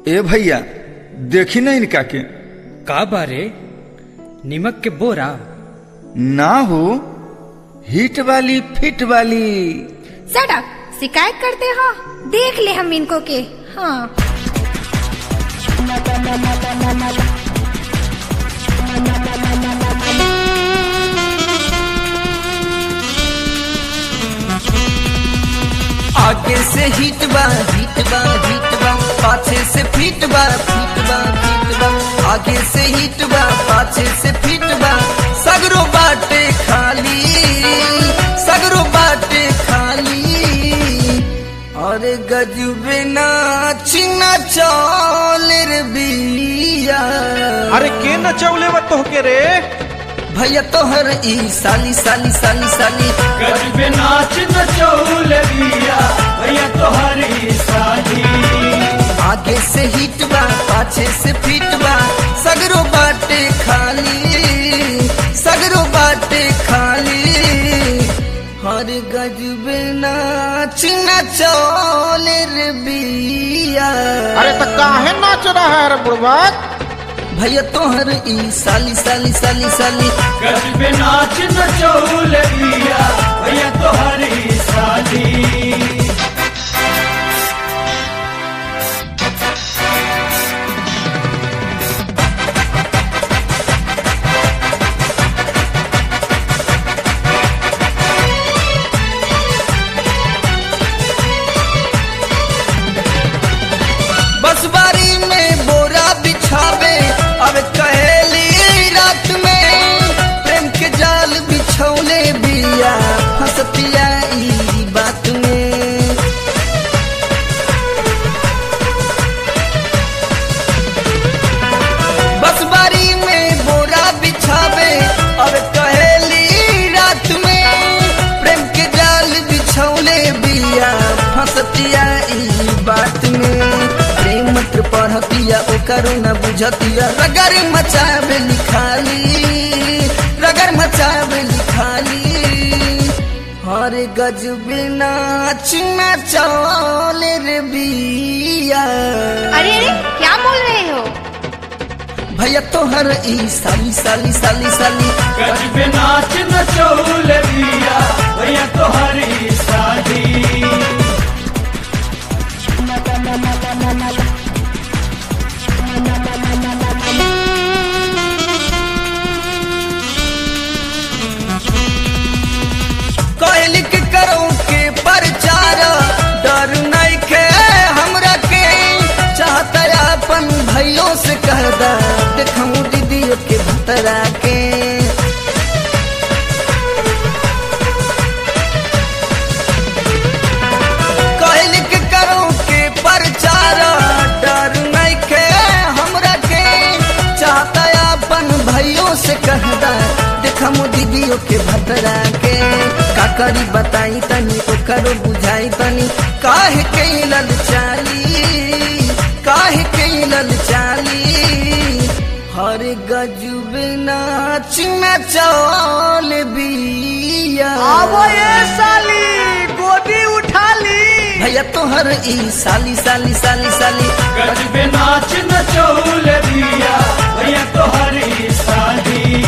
ए भैया देखी ना इनका के का बारे निमक के बोरा ना हो हिट वाली फिट वाली सड़क शिकायत करते हो देख ले हम इनको के हाँ आगे से हिट बा हिट बा हिट बा पाछे से फिट बा फिट बा फिट बा आगे से हिट बा पाछे से फिट बा सगरो बाटे खाली सगरो बाटे खाली अरे गजबे नाच नचौल रे बिया अरे के नचौले बा तोहके रे भैया तोहर ई साली साली साली साली गजबे नाच नचौल बिया भैया तोहरी साली आगे से हिट बा पाछे से फिट बा सगरो बाटे खाली सगरो बाटे खाली हर गजबे नाच नचौल रे बिया अरे तो काहे नाच रहा है रे बुढ़वा भैया तोहर ई साली साली साली साली गजबे नाच नचौल बिया भैया तोहरी साली बस बारी में बोरा बिछावे अब कहेली रात में प्रेम के जाल बिछौले बिया हंसतिया ई बात में बस बारी में बोरा बिछावे अब कहेली रात में प्रेम के जाल बिछौले बिया फंसतिया ई बात में प्रेम मंत्र पढ़तिया ओकरो न बुझतिया रगर मचावे लिखाली रगर मचावे लिखाली हर गजबे नाच नचौल रे बिया अरे अरे क्या बोल रहे हो भैया तोहर ई साली साली साली साली गजबे नाच नचौल बिया भैया तोहरी साली कहली के करो के प्रचार डर नहीं के हमरा के चाहता अपन भैयों से कह दा देखूं दीदियों के भतरा के कहली के करो के प्रचार डर नहीं के हमरा के चाहता अपन भैयों से कह दा देखमो दीदियों के भतरा के का करी बताई तनी ओकरो बुझाई तनी काहे के लल चाली काहे के लल चाली हर गजब नाच नचौल बिया साली गोदी उठा ली भैया तोहर ई साली साली साली साली गजबे नाच नचौल बिया भैया तोहरी साली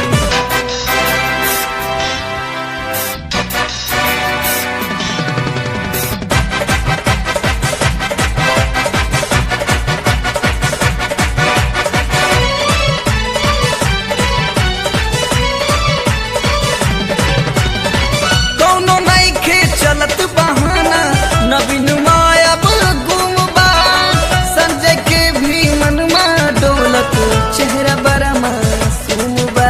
कौनो नहीं खे चलत बहाना नवीन मायब गुमबा संजय के भी मनमा डोलत चेहरा बड़ा मासूम बा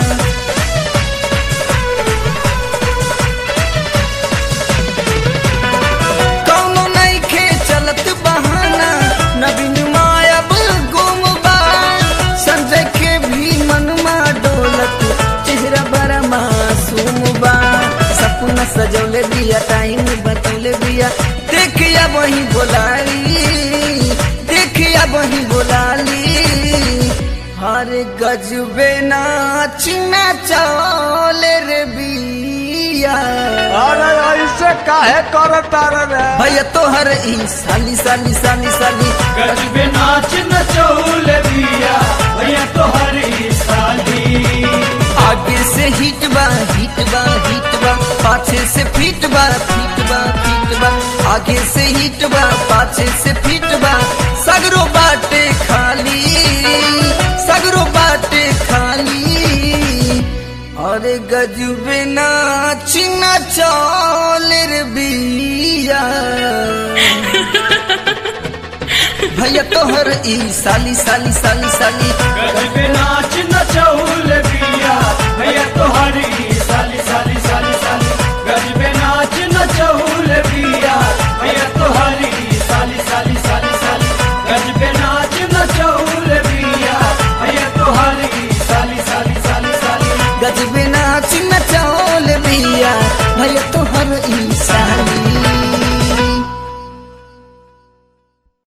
कौनो नहीं खे चलत बहाना नवीन मायब गुमबा संजय के भी मनमा डोलत चेहरा बड़ा मासूम बा सपना सजौले बिया टाइम बतौले बिया देखिया वही बोलाली देखिया वही बोलाली हर गजबे नाच नचौले रे बिया बिया अरे ऐसे काहे करता रे भैया तोहर ई साली साली साली साली गजबे नाच नचौल दिया भैया तोहरी साली आगे से हिट बा हिट बा हिट बा पाछे से फिट बा फिट बा फिट बा आगे से हिट बा पाछे से फिट बा सगरो बाटे खाली सगरो बाटे खाली अरे गजबे नाच नचौल रे बिया भैया तोहर ई साली साली साली साली गजबे नाच